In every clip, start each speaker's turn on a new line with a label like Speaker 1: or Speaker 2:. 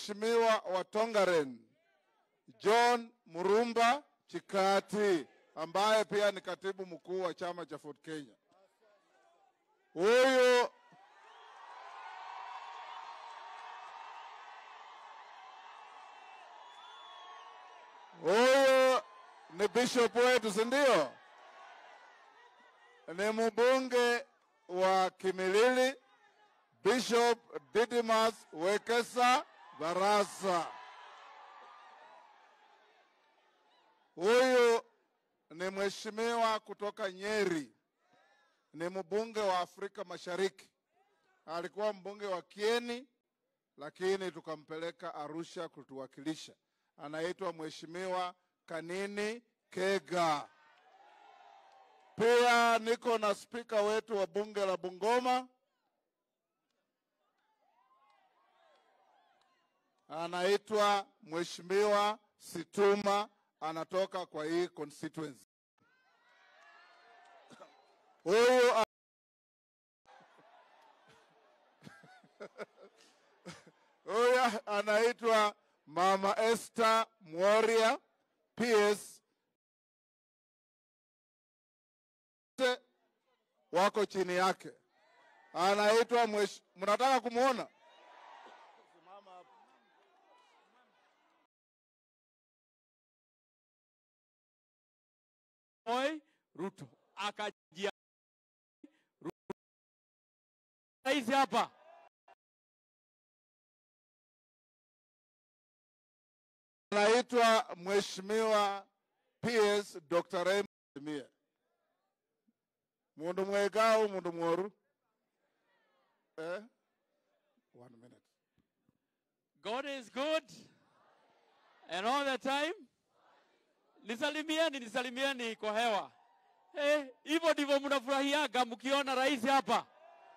Speaker 1: Mheshimiwa wa Tongaren John Murumba Chikati ambaye pia ni katibu mkuu wa chama cha Ford Kenya. Huyu huyu ni bishop wetu, si ndio? Ni mbunge wa Kimilili, Bishop Didimas Wekesa Barasa. Huyu ni mheshimiwa kutoka Nyeri, ni mbunge wa Afrika Mashariki. Alikuwa mbunge wa Kieni, lakini tukampeleka Arusha kutuwakilisha. Anaitwa mheshimiwa Kanini Kega. Pia niko na spika wetu wa bunge la Bungoma anaitwa mheshimiwa Situma, anatoka kwa hii constituency. Huyu a- huyu anaitwa mama Esther Mworia PS wote wako chini yake, anaitwa mwesh... mnataka kumwona?
Speaker 2: Moi Ruto akajia rais hapa
Speaker 1: anaitwa mheshimiwa PS Dr. Raymond Mie. Mundu mwega au mundu mworu? Eh? One minute.
Speaker 2: God is good and all the time. Nisalimieni, nisalimieni kwa hewa. Eh, hivyo ndivyo mnafurahiaga mkiona rais hapa.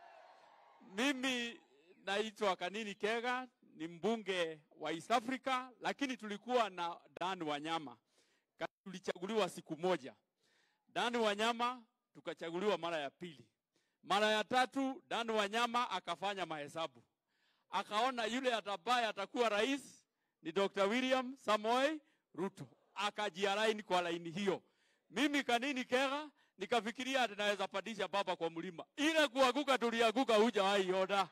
Speaker 2: Mimi naitwa Kanini Kega, ni mbunge wa East Africa, lakini tulikuwa na Dan Wanyama. Ka- Tulichaguliwa siku moja. Dan Wanyama tukachaguliwa mara ya pili. Mara ya tatu Dan Wanyama akafanya mahesabu akaona yule atabaye atakuwa rais ni Dr. William Samoei Ruto, akajialaini kwa laini hiyo. Mimi Kanini Kega nikafikiria ati naweza pandisha baba kwa mlima. Ile kuanguka tulianguka, hujawahi ona.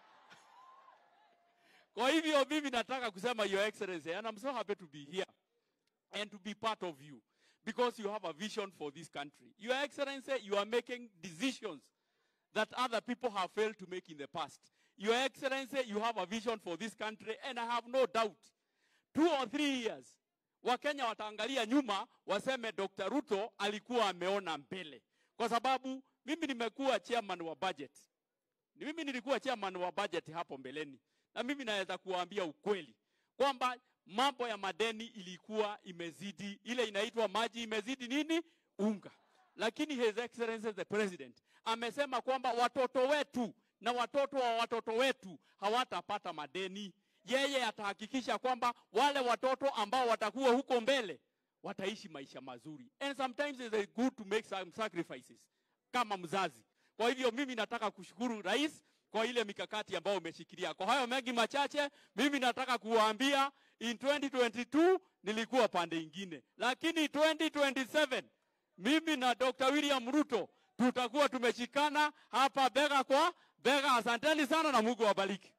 Speaker 2: Kwa hivyo mimi nataka kusema your excellency and I'm so happy to be here and to be part of you because you have a vision for this country. Your excellency, you are making decisions that other people have failed to make in the past. Your Excellency, you have a vision for this country, and I have no doubt, two or three years, Wakenya wataangalia nyuma waseme Dr. Ruto alikuwa ameona mbele, kwa sababu mimi nimekuwa chairman wa budget. Ni mimi nilikuwa chairman wa budget hapo mbeleni, na mimi naweza kuwaambia ukweli kwamba mambo ya madeni ilikuwa imezidi, ile inaitwa maji imezidi nini unga, lakini His Excellency the President amesema kwamba watoto wetu na watoto wa watoto wetu hawatapata madeni. Yeye atahakikisha kwamba wale watoto ambao watakuwa huko mbele wataishi maisha mazuri, and sometimes it's good to make some sacrifices kama mzazi. Kwa hivyo mimi nataka kushukuru rais kwa ile mikakati ambayo umeshikilia. Kwa hayo mengi machache, mimi nataka kuwaambia in 2022 nilikuwa pande ingine, lakini 2027 mimi na Dr. William Ruto tutakuwa tumeshikana hapa bega kwa bega. Asanteni sana na Mungu awabariki.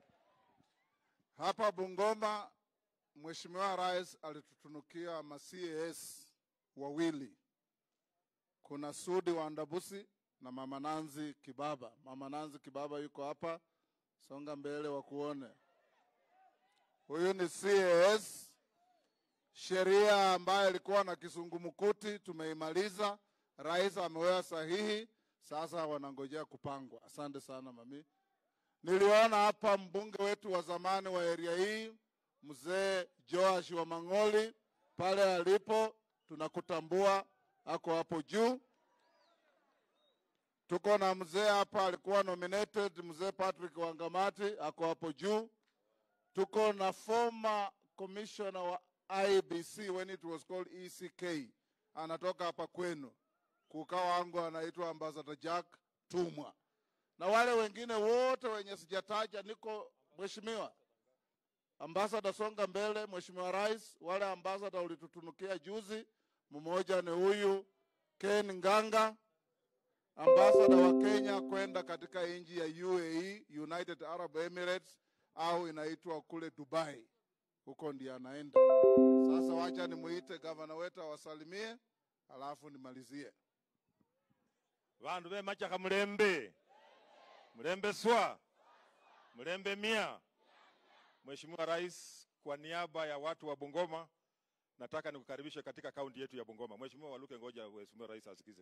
Speaker 1: Hapa Bungoma, Mheshimiwa Rais alitutunukia ma CAS wawili. Kuna Sudi wa Ndabusi na Mama Nanzi Kibaba. Mama Nanzi Kibaba yuko hapa, songa mbele wakuone. Huyu ni CAS, sheria ambayo ilikuwa na kisungumkuti tumeimaliza. Rais ameweka sahihi, sasa wanangojea kupangwa. Asante sana mami. Niliona hapa mbunge wetu wa zamani wa area hii mzee Joash wa Mang'oli pale alipo, tunakutambua, ako hapo juu. Tuko na mzee hapa alikuwa nominated, mzee Patrick Wangamati ako hapo juu. Tuko na former commissioner wa IBC when it was called ECK, anatoka hapa kwenu. Kuka wangu anaitwa Ambassador Jack Tumwa na wale wengine wote wenye sijataja, niko mheshimiwa, ambasada songa mbele mheshimiwa rais wale ambasada ulitutunukia juzi mmoja ni huyu ken nganga ambasada wa kenya kwenda katika nchi ya uae united arab emirates au inaitwa kule dubai huko ndiye anaenda sasa wacha nimuite gavana wetu awasalimie alafu nimalizie
Speaker 3: vandu vemachaka mulembe mulembe swa mulembe mia mheshimiwa rais kwa niaba ya watu wa bungoma nataka nikukaribishe katika kaunti yetu ya bungoma mheshimiwa waluke ngoja mheshimiwa rais asikize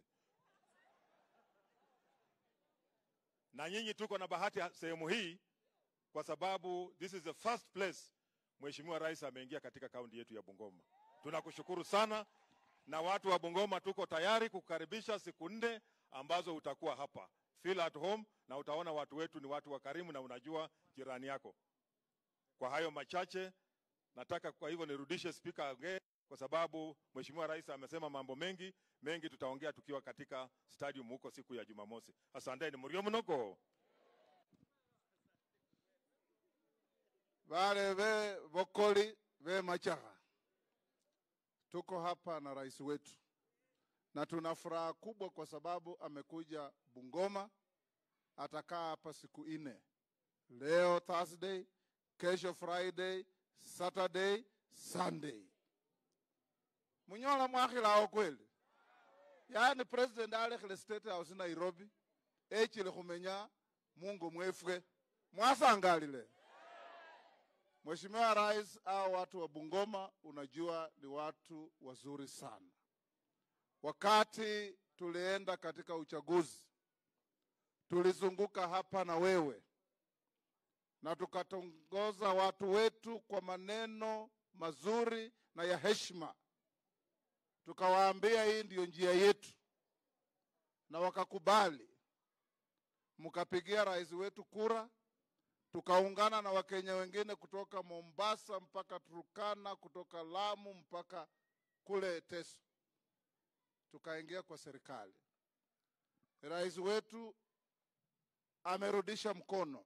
Speaker 3: na nyinyi tuko na bahati ha- sehemu hii kwa sababu this is the first place mheshimiwa rais ameingia katika kaunti yetu ya bungoma tunakushukuru sana na watu wa Bungoma tuko tayari kukukaribisha siku nne ambazo utakuwa hapa. Feel at home na utaona watu wetu ni watu wakarimu na unajua jirani yako. Kwa hayo machache nataka kwa hivyo nirudishe spika aongee kwa sababu Mheshimiwa Rais amesema mambo mengi mengi, tutaongea tukiwa katika stadium huko siku ya Jumamosi. Asanteni murio mnoko.
Speaker 1: Wale ve vokoli ve machaha, tuko hapa na rais wetu na tuna furaha kubwa kwa sababu amekuja Bungoma. Atakaa hapa siku nne, leo Thursday, kesho Friday, Saturday, Sunday. Munyola mwakhilao kweli? yaani president alekhele state house Nairobi echile khumenya mungu mwefwe mwasangalile Mheshimiwa Rais, hao watu wa Bungoma unajua ni watu wazuri sana. Wakati tulienda katika uchaguzi, tulizunguka hapa na wewe na tukatongoza watu wetu kwa maneno mazuri na ya heshima, tukawaambia hii ndiyo njia yetu, na wakakubali. Mkapigia rais wetu kura, tukaungana na Wakenya wengine kutoka Mombasa mpaka Turkana, kutoka Lamu mpaka kule Teso, tukaingia kwa serikali. Rais wetu amerudisha mkono.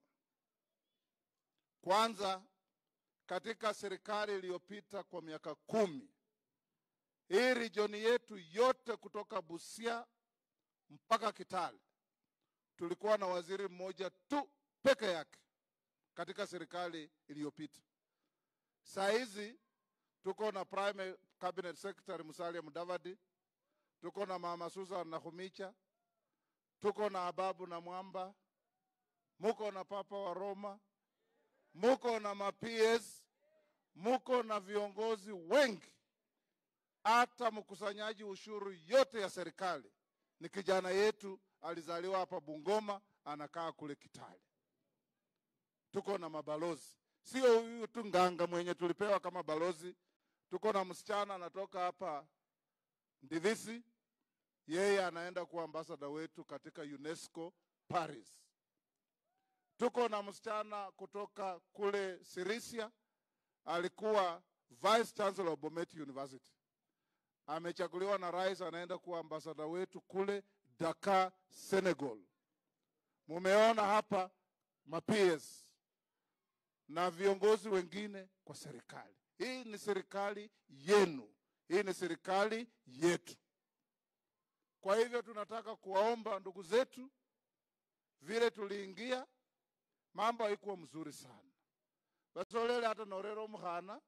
Speaker 1: Kwanza, katika serikali iliyopita kwa miaka kumi, hii region yetu yote kutoka Busia mpaka Kitale tulikuwa na waziri mmoja tu peke yake katika serikali iliyopita. Saa hizi tuko na prime cabinet secretary Musalia Mudavadi, tuko na mama Susan Nakhumicha, tuko na Ababu na Mwamba, muko na papa wa Roma, muko na ma-PS, muko na viongozi wengi, hata mkusanyaji ushuru yote ya serikali ni kijana yetu, alizaliwa hapa Bungoma, anakaa kule Kitale tuko na mabalozi, sio huyu tu Nganga mwenye tulipewa kama balozi. Tuko na msichana anatoka hapa Ndivisi, yeye anaenda kuwa ambasada wetu katika UNESCO Paris. Tuko na msichana kutoka kule Sirisia, alikuwa vice chancellor wa Bomet University, amechaguliwa na rais, anaenda kuwa ambasada wetu kule Dakar, Senegal. Mumeona hapa ma-PS na viongozi wengine kwa serikali. Hii ni serikali yenu, hii ni serikali yetu. Kwa hivyo tunataka kuwaomba ndugu zetu, vile tuliingia mambo haikuwa mzuri sana, basolele hata norero mukhana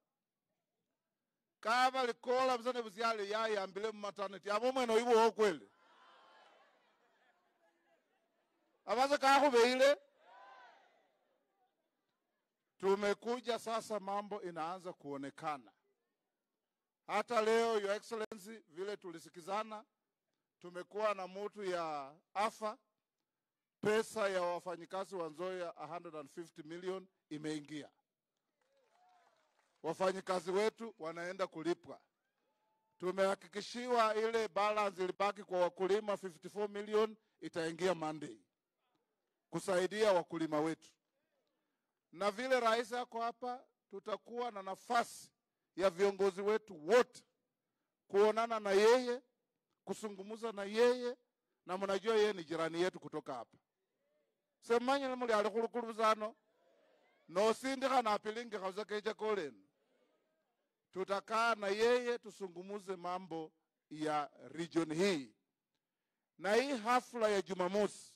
Speaker 1: kava likola busane busyale yayambile mumaternity abo mwene oibuwo kweli abase kakhubeile tumekuja sasa, mambo inaanza kuonekana. Hata leo Your Excellency, vile tulisikizana, tumekuwa na mutu ya afa, pesa ya wafanyikazi wa Nzoia 150 million imeingia, wafanyikazi wetu wanaenda kulipwa. Tumehakikishiwa ile balance ilibaki kwa wakulima 54 million itaingia Monday kusaidia wakulima wetu na vile rais yako hapa, tutakuwa na nafasi ya viongozi wetu wote kuonana na yeye, kusungumuza na yeye, na mnajua yeye ni jirani yetu kutoka hapa semanyile muli ali khulukuluzano nosindikha napilingi khauza kecha koleni tutakaa na yeye tusungumuze mambo ya region hii na hii hafla ya jumamosi